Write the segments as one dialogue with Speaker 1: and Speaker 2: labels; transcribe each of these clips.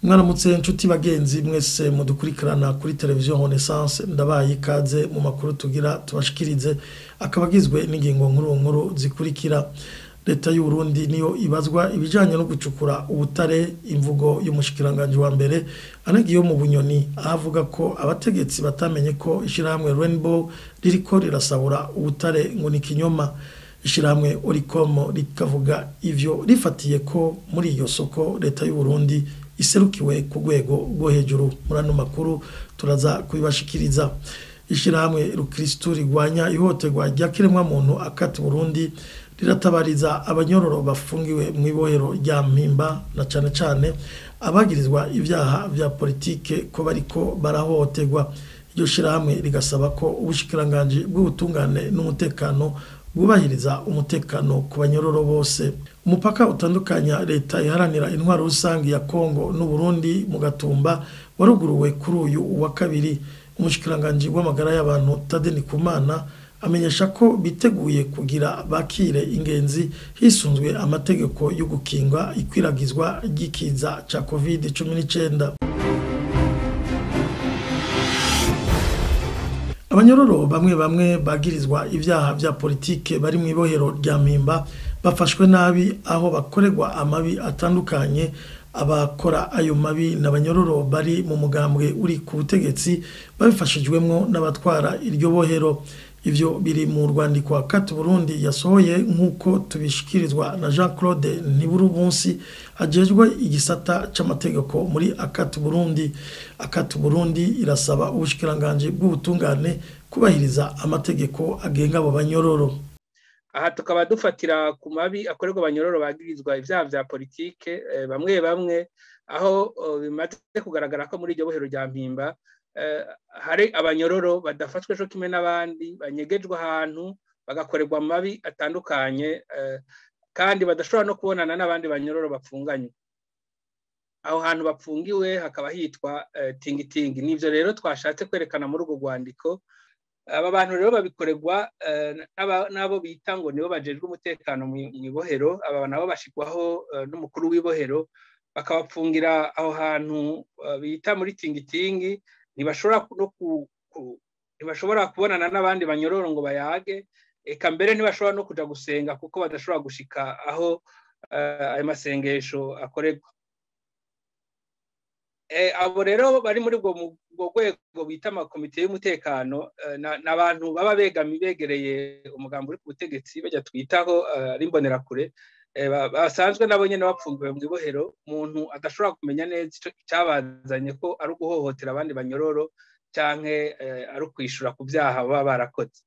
Speaker 1: mwaramutse inshuti bagenzi mwese mudukurikirana kuri televiziyo renaissance ndabaye ikaze mu makuru tugira tubashikirize akaba agizwe n'ingingo nkuru nkuru zikurikira leta y'u Burundi niyo ibazwa ibijyanye no gucukura ubutare imvugo y'umushikiranganji wa mbere anagiye mu bunyoni aho avuga ko abategetsi batamenye ko ishyirahamwe rainbow ririko rirasabura ubutare ngo ni kinyoma ishyirahamwe orikomo rikavuga ivyo rifatiye ko muri iyo soko leta y'u Burundi iserukiwe ku rwego rwo hejuru muri ano makuru turaza kubibashikiriza ishyirahamwe rukirisitu rigwanya ihohoterwa rya kiremwamuntu akati Burundi riratabariza abanyororo bafungiwe mu ibohero rya mpimba na cyane cyane abagirizwa ibyaha bya politike ko bariko barahohoterwa iryo shyirahamwe rigasaba ko ubushikiranganji bw'ubutungane n'umutekano bwubahiriza umutekano ku banyororo bose umupaka utandukanya leta iharanira intwaro rusange ya kongo n'uburundi mu gatumba waruguruwe kuri uyu wa kabiri umushikiranganji w'amagara y'abantu tadeni kumana amenyesha ko biteguye kugira bakire ingenzi hisunzwe amategeko yo gukinga ikwiragizwa ry'ikiza cya covid cumi n'icyenda abanyororo bamwe bamwe bagirizwa ibyaha bya politike bari mu ibohero rya mpimba bafashwe nabi aho bakorerwa amabi atandukanye abakora ayo mabi n'abanyororo bari mu mugambwe uri ku butegetsi babifashijwemo n'abatwara iryo bohero ivyo biri mu rwandiko akati Burundi yasohoye nk'uko tubishikirizwa na Jean Claude Ntiburubunsi ajejwe igisata c'amategeko muri akati Burundi akati Burundi irasaba ubushikiranganje bw'ubutungane kubahiriza amategeko agenga abo banyororo
Speaker 2: aha tukaba dufatira ku mabi akorerwa abanyororo bagirizwa ibyaha vya politike bamwe bamwe aho bimaze kugaragara ko muri iryo bohero rya mpimba hari abanyororo badafashwe cyo kimwe n'abandi banyegejwe ahantu bagakorerwa amabi atandukanye kandi badashobora no kubonana n'abandi banyororo bapfunganye aho hantu bapfungiwe hakaba hitwa tingitingi nibyo rero twashatse kwerekana muri urwo rwandiko aba bantu rero babikorerwa n'abo bita ngo nibo bajejwe umutekano mu ibohero aba nabo bashyirwaho n'umukuru w'ibohero bakabapfungira aho hantu bita muri tingitingi ntibashobora kubonana n'abandi banyororo ngo bayage eka mbere ntibashobora no kujya gusenga kuko badashobora gushika aho ayo masengesho akorerwa abo rero bari muri ubwo rwego bita amakomite y'umutekano ni abantu baba begami begereye umugambi uri ku butegetsi bajya twitaho ari imbonerakure basanzwe nabo nyine bapfungiwe mu ibohero umuntu adashobora kumenya neza icyabazanye ko ari uguhohotera abandi banyororo cyangwa ari ukwishyura ku byaha baba barakoze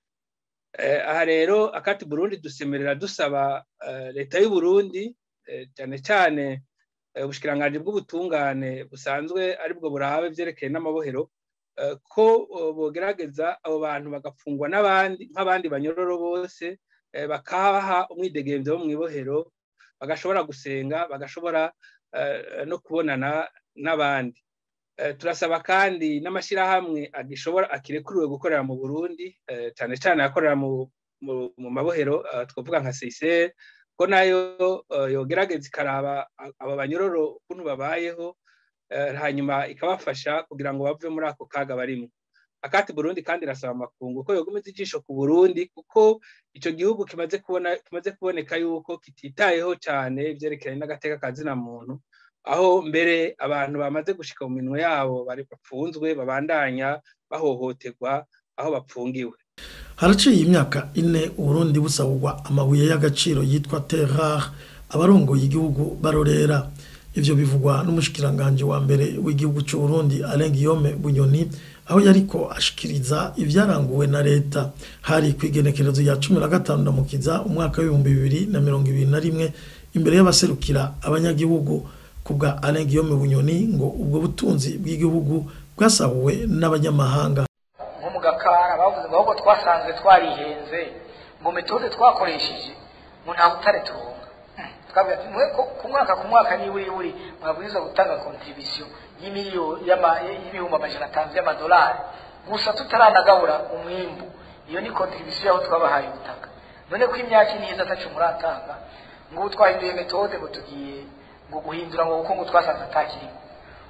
Speaker 2: aha rero akati burundi dusemerera dusaba leta y'u Burundi cyane cyane ubushikiranganji bw'ubutungane busanzwe aribwo burahawe byerekeye n'amabohero ko bogerageza abo bantu bagafungwa n'abandi nk'abandi banyororo bose bakaha umwidegemvyo wo mu ibohero bagashobora gusenga bagashobora no kubonana n'abandi turasaba kandi n'amashyirahamwe agishobora akirekuriwe gukorera mu burundi cyane cyane akorera mu mabohero twavuga nka seyiseri ko nayo yogerageza ikaraba aba banyororo ukuntu babayeho hanyuma ikabafasha kugira ngo bave muri ako kaga barimo akati burundi kandi irasaba amakungu ko yogomeza ijisho ku burundi kuko icyo gihugu kimaze kubona kimaze kuboneka yuko kititayeho cyane ibyerekeranye n'agateka ka zina muntu aho mbere abantu bamaze gushika mu minwe yabo bari bapfunzwe babandanya bahohoterwa aho bapfungiwe
Speaker 1: haraciye imyaka ine uburundi busabwa amabuye y'agaciro yitwa terrar abarongoye igihugu barorera ivyo bivugwa n'umushikiranganje wa mbere w'igihugu cy'u Burundi Alain Guillaume Bunyoni aho yariko ashikiriza ivyaranguwe na leta hari ku igenekerezo ya cumi na gatanu ndamukiza umwaka w'ibihumbi bibiri na mirongo ibiri na rimwe imbere y'abaserukira abanyagihugu kubwa Alain Guillaume Bunyoni ngo ubwo butunzi bw'igihugu bwasahuwe n'abanyamahanga
Speaker 3: nko mu gakara bavuze ngo ahubwo twasanzwe twarihenze ngo metode twakoresheje ngo nta butare turonga twavuga ati mwe ku mwaka ku mwaka ni buri buri mwabwirizwa gutanga contribution y'imiliyoni y'ibihumbi amajana atanu y'amadolari gusa tutaranagabura umwimbu iyo ni contribution yaho twabahaye ubutaka none ko imyaka iniza atacu muratanga ngo ubu twahinduye metode ngo tugiye ngo guhindura ngo kuko ngo twasanze atakirimo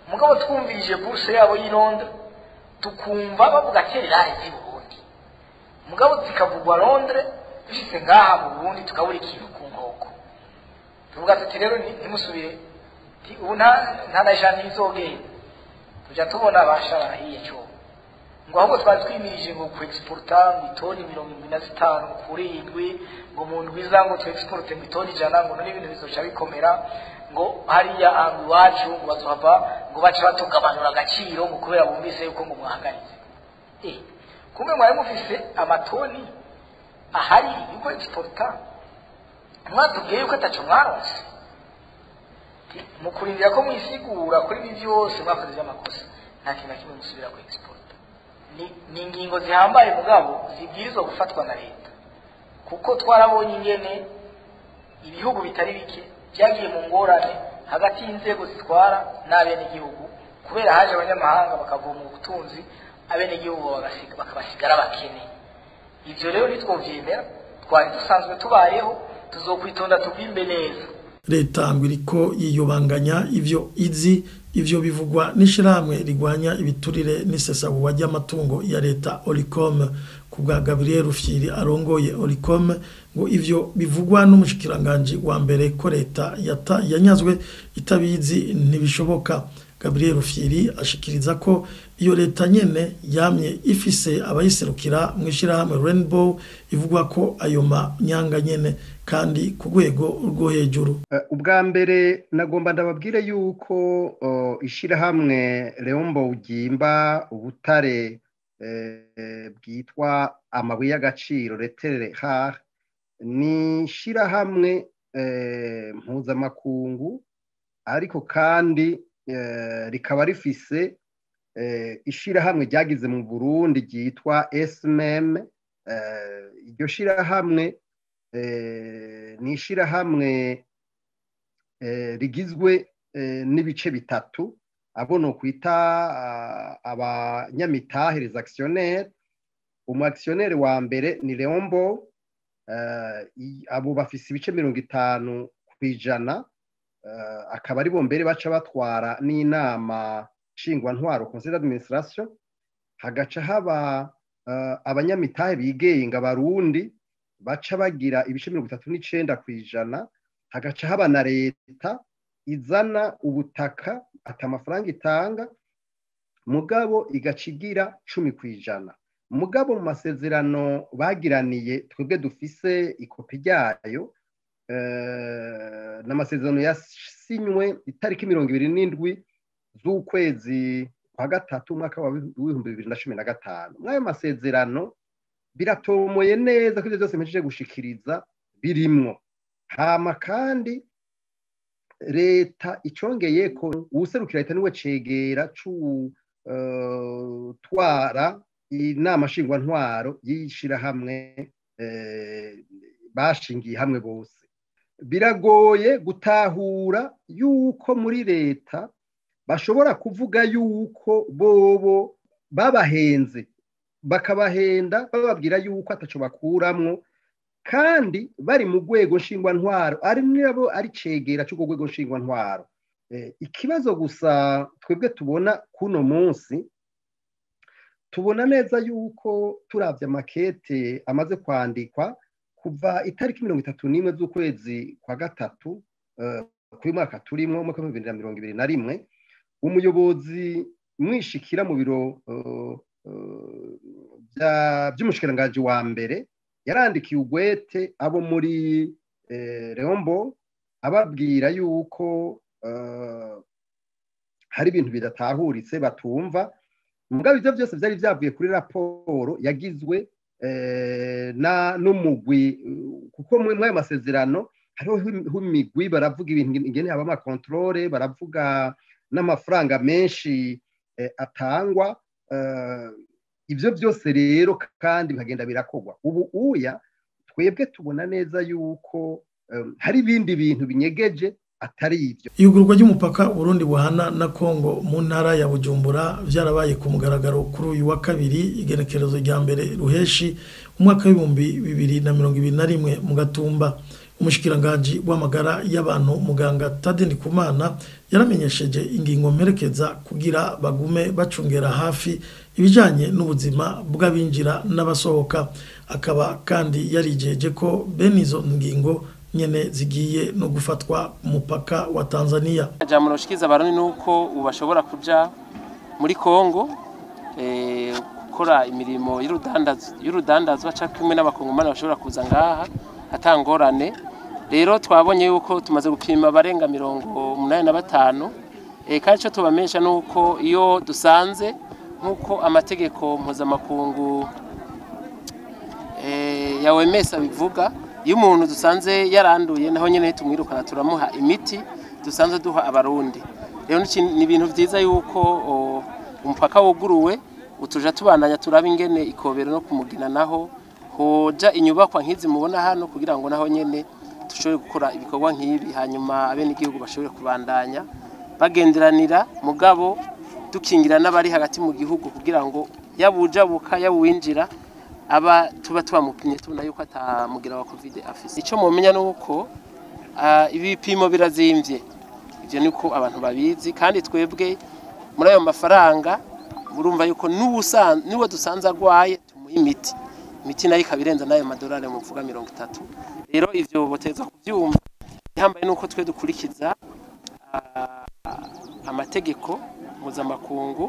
Speaker 3: mugabo twumvirije buruse yabo y'i Londres tukumva bavuga tererare z'i Burundi mugabo zikavugwa Londres dushitse ngaha mu Burundi tukabura ikintu ku nkoko tuvuga tuti rero ni- ntimusubire ti- ubu nta nta na jana izogenda tuja tubona abasha barahiye cyo ngo ahubwo twari twimirije ngo ku exporta ngo itoni mirongo irindwi na zitanu kuri indwi ngo mu ndwi iza ngo tu exporte ngo itoni ijana ngo none ibintu bizoca bikomera ngo hariya ahantu iwacu ngo bazohava ngo bace batugabanura agaciro ngo kubera bumvise yuko ngo mwahagaritse eh kumbe mwari mufise amatoni ahari yuko exporta mwatubwiye yuko ataco mwaronse Ti- mu kurindira ko mwisigura kuri ibi byose mwakoze iby'amakosa nta kintu na kimwe musubira ku export ni, ni ingingo zihambaye mugabo zibwirizwa gufatwa na leta kuko twarabonye ingene ibihugu bitari bike byagiye mu ngorane hagati y'inzego zitwara n'abenegihugu kubera haje abanyamahanga bakavoma ubutunzi abenegihugu bagasiga- bakabasigara abakene ivyo rero nitwovyemera twari dusanzwe tubayeho tuzokwitonda tubwimbe neza
Speaker 1: leta ngo iriko yiyubanganya ivyo izi ivyo bivugwa n'ishirahamwe rigwanya ibiturire n'isesagurwa ry'amatungo ya leta Oricom ku bwa Gabriel Rufyiri arongoye Oricom ngo ivyo bivugwa n'umushikiranganje wa mbere ko leta yata, yanyazwe itabizi ntibishoboka Gabriel Rufyiri ashikiriza ko iyo leta nyene yamye ifise abayiserukira mu ishirahamwe Rainbow ivugwa ko ayo manyanga nyene kandi ku rwego rwo hejuru
Speaker 4: Eh, ubwa mbere nagomba ndababwire yuko oh, ishirahamwe Leombo ugimba ubutare eh, bwitwa amabuye y'agaciro retere har ni ishirahamwe eh, mpuzamakungu ariko kandi eh, rikaba rifise eh, ishirahamwe ryagize mu Burundi ryitwa SMM eh, iryo shirahamwe eh, ni ishirahamwe eh, rigizwe eh, n'ibice bitatu abo no kwita ah, abanyamitahe les actionnaires umu actionnaire wa mbere ni Leombo eh, i- abo bafise ibice mirongo itanu kw'ijana eh, akaba ari bo mbere baca batwara n'inama nshingwantwaro conseil d'administration hagaca haba eh, abanyamitahe bigenga barundi baca bagira ibice mirongo itatu n'icenda kw'ijana hagaca haba na leta izana ubutaka ata amafaranga itanga mugabo igaca igira cumi kw'ijana mugabo mu masezerano bagiraniye twebwe dufise ikopi ryayo eh, n'amasezerano yasinywe itariki mirongo ibiri n'indwi z'ukwezi kwa gatatu umwaka wa w'ibihumbi bibiri na cumi na gatanu mw'ayo masezerano biratomoye neza ko ibyo byose mpejeje gushikiriza birimwo hama kandi leta icongeye ko uwuserukira leta niwe cegera c'utwara inama nshingwantwaro y'ishirahamwe eh, bashingiye hamwe bose biragoye gutahura yuko muri leta bashobora kuvuga yuko bobo babahenze bakabahenda bababwira yuko ataco bakuramwo kandi bari mu rwego nshingwantwaro ari nabo ari cegera c'urwo rwego nshingwantwaro Eh, ikibazo gusa twebwe tubona kuno munsi tubona neza yuko turavye amakete amaze kwandikwa kuva itariki mirongo itatu n'imwe z'ukwezi kwa gatatu eh, kuri mwaka turimwo umwaka w'ibihumbi bibiri na mirongo ibiri na rimwe umuyobozi mwishikira mu biro eh, eh, bya- vy'umushikiranganji wa mbere yarandikiye ugwete abo muri eh, Leombo ababwira yuko eh, hari ibintu bidatahuritse batumva mugabo ivyo byose vyari vyavuye kuri raporo yagizwe eh, na n'umugwi eh, kuko muri ayo masezerano hariho him- imigwi baravuga ibintu ingene haba amakontrole baravuga n'amafaranga menshi eh, atangwa eh, ivyo byose rero kandi bikagenda birakorwa ubu uya twebwe tubona neza yuko um, hari ibindi bintu binyegeje atari ivyo
Speaker 1: iyugurwa ry'umupaka Burundi buhana na Kongo mu ntara ya Bujumbura vyarabaye ku mugaragaro kuri uyu wa kabiri igenekerezo rya mbere ruheshi umwaka w'ibihumbi bibiri na mirongo ibiri na rimwe mu gatumba umushikiranganji w'amagara y'abantu muganga Tade Ndikumana yaramenyesheje ingingo mperekeza kugira bagume bacungera hafi ibijanye n'ubuzima bw'abinjira n'abasohoka akaba kandi yarijeje ko bene izo ngingo nyene zigiye no gufatwa ku mupaka wa Tanzania
Speaker 5: jambo noshikiza abarundi nuko ubu bashobora kuja muri Kongo eh, gukora imirimo y'urudandazwa y'urudandazwa canke kumwe n'abakongomani bashobora kuza ngaha atangorane rero twabonye yuko tumaze gupima abarenga mirongo umunani na batanu eh, kandi ico tubamenyesha nuko iyo dusanze nk'uko amategeko mpuzamakungu eh, ya OMS abivuga iyo umuntu dusanze yaranduye naho nyene tumwirukana turamuha imiti dusanzwe duha abarundi rero ni ikintu- ni ibintu vyiza yuko o, umupaka wuguruwe utuja tubandanya turaba ingene ikobero no kumugina naho hoja inyubakwa nk'izi mubona hano kugira ngo naho nyene dushobore gukora ibikorwa nk'ibi hanyuma abenegihugu bashobore kubandanya bagenderanira mugabo dukingira n'abari hagati mu gihugu kugira ngo yabujabuka yabuwinjira aba tuba tubamupimye tubona yuko atamugira wa covid afise ico mumenya nuko ah, ibipimo birazimvye ivyo niko abantu babizi kandi twebwe muri ayo mafaranga murumva yuko n'ubusan niwe dusanze agwaye tumuha imiti imiti nayo ikaba irenza n'ayo madolari muvuga mirongo itatu rero ivyo boteza kuvyumva ihambaye nuko twe dukurikiza ah, amategeko mpuzamakungu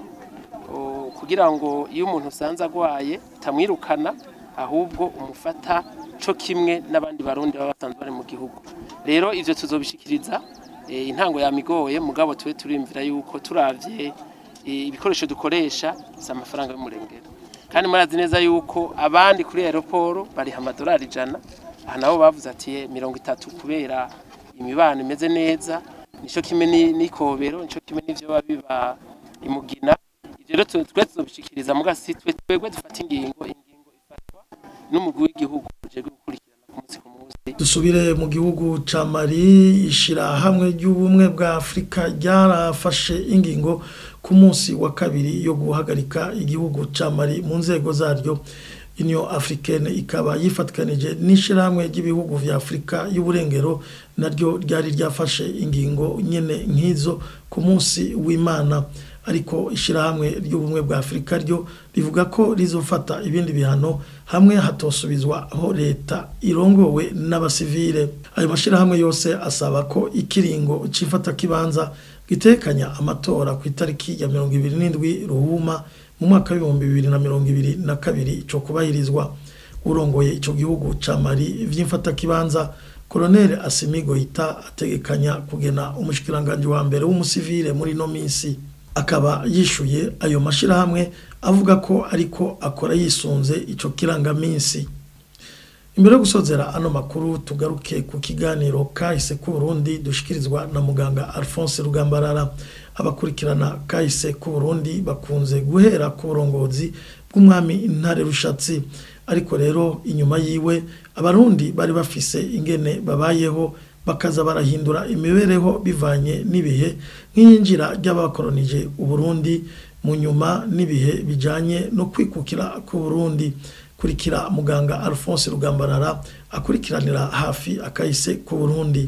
Speaker 5: o, kugira ngo iyo umuntu usanze agwaye utamwirukana ahubwo umufata co kimwe n'abandi barundi baba basanzwe bari mu gihugu rero ivyo tuzobishikiriza eh, intango yamigoye mugabo tube turimvira yuko turavye eh, ibikoresho dukoresha si amafaranga y'umurengera kandi murazi neza yuko abandi kuri aeroporo bariha amadolari ijana aha nabo bavuze ati "Eh, mirongo itatu kubera imibano imeze neza nico kimwe ni- n'ikobero nico kimwe n'ivyo biba biba imugina ivyo rero tu- twe tuzobishikiriza muga si twe twebwe dufata ingingo ingingo ifatwa n'umugwi w'igihugu ujejwe gukurikirana ku munsi ku munsi
Speaker 1: dusubire mu gihugu ca Mali ishirahamwe ry'ubumwe bwa Afurika ryarafashe ingingo ku munsi wa kabiri yo guhagarika igihugu ca Mali mu nzego zaryo Union Africaine ikaba yifatikanije n'ishirahamwe ry'ibihugu vya Afurika y'uburengero naryo ryari ryafashe ingingo nyene nk'izo ku munsi w'Imana ariko ishirahamwe ry'ubumwe bwa Afurika ryo rivuga ko rizofata ibindi bihano hamwe hatosubizwa aho leta irongowe n'abasivile ayo mashirahamwe yose asaba ko ikiringo cifata kibanza gitekanya amatora ku itariki ya mirongo ibiri n'indwi ruhuma mu mwaka w'ibihumbi bibiri na mirongo ibiri na kabiri co kubahirizwa urongoye ico gihugu ca Mali vy'imfatakibanza Colonel Assimi Goita ategekanya kugena umushikiranganje wa mbere w'umusivile muri no minsi akaba yishuye ayo mashirahamwe avuga ko ariko akora yisunze ico kirangaminsi imbere yo gusozera ano makuru tugaruke ku kiganiro kahise ku Burundi dushikirizwa na muganga Alphonse Rugambarara abakurikirana kahise ku Burundi bakunze guhera ku burongozi bw'umwami Intare Rushatsi ariko rero inyuma yiwe abarundi bari bafise ingene babayeho bakaza barahindura imibereho bivanye n'ibihe nk'iyinjira ry'abakoronije uburundi mu nyuma n'ibihe bijanye no kwikukira ku Burundi kurikira muganga Alphonse Rugambarara akurikiranira hafi akahise ku Burundi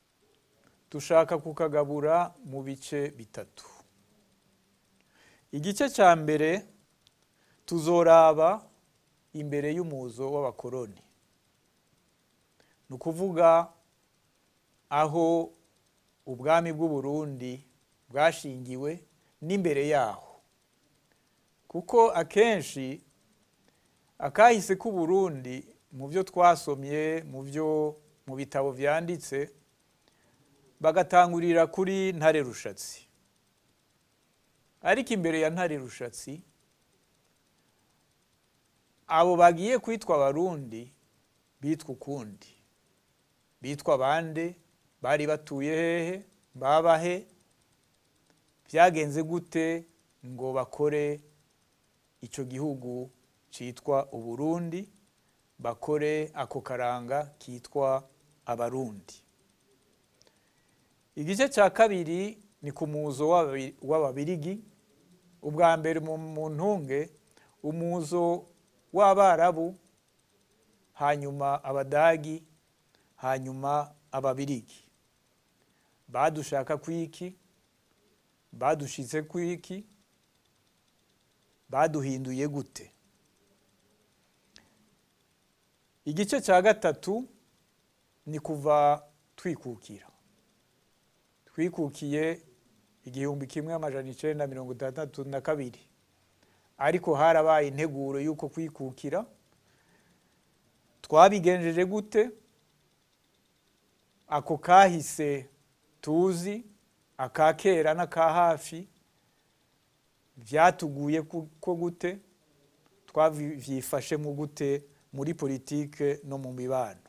Speaker 6: dushaka kukagabura mu bice bitatu igice cya mbere tuzoraba imbere y'umuzo w'abakoroni ni ukuvuga aho ubwami bw'uburundi bwashingiwe n'imbere yaho kuko akenshi akahise k'uburundi mu byo twasomye mu byo mu bitabo byanditse bagatangurira kuri ntare rushatsi ariko imbere ya ntare rushatsi abo bagiye kwitwa abarundi bitwa ukundi bitwa bande bari batuye hehe babahe byagenze gute ngo bakore icyo gihugu cyitwa uburundi bakore ako karanga kitwa abarundi igice cya kabiri ni ku muzo w'ababirigi ubwa mbere mu ntunge umuzo w'abarabu hanyuma abadagi hanyuma ababirigi badushaka kwiki badushitse kwiki baduhinduye gute igice cya gatatu ni kuva twikukira twikukiye igihumbi kimwe amajana icenda mirongo itandatu na kabiri ariko harabaye integuro y'uko kwikukira twabigenjeje gute ako kahise tuzi aka kera n'aka hafi byatuguye ko gute twavyifashemo gute muri politike no mu mibano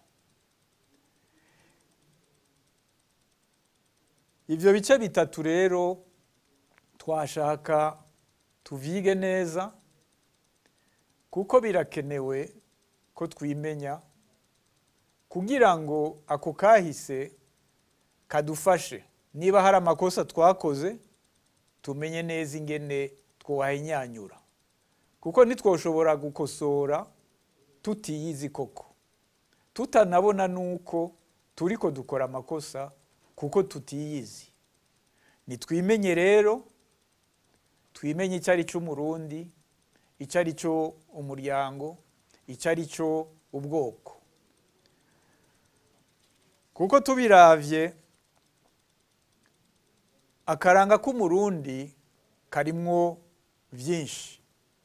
Speaker 6: ivyo bice bitatu rero twashaka tuvyige neza kuko birakenewe ko twimenya kugira ngo ako kahise kadufashe niba hari amakosa twakoze tumenye neza ingene twohahinyanyura kuko ntitwoshobora gukosora tutiyizi koko tutanabona nuko turiko dukora amakosa kuko tutiyizi nitwimenye rero twimenye icyo ari cyo umurundi icyo ari cyo umuryango icyo ari cyo ubwoko kuko tubiravye akaranga k'umurundi karimwo byinshi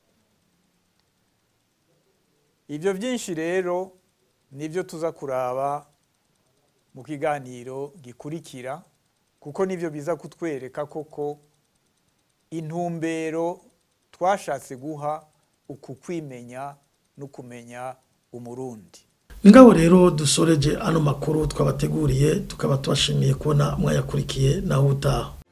Speaker 6: ibyo byinshi rero nibyo tuza kuraba mu kiganiro gikurikira kuko nibyo biza kutwereka koko intumbero twashatse guha uku kwimenya no kumenya umurundi
Speaker 1: ngabo rero dusoreje ano makuru twabateguriye tukaba tubashimiye kubona mwayakurikiye naho utaha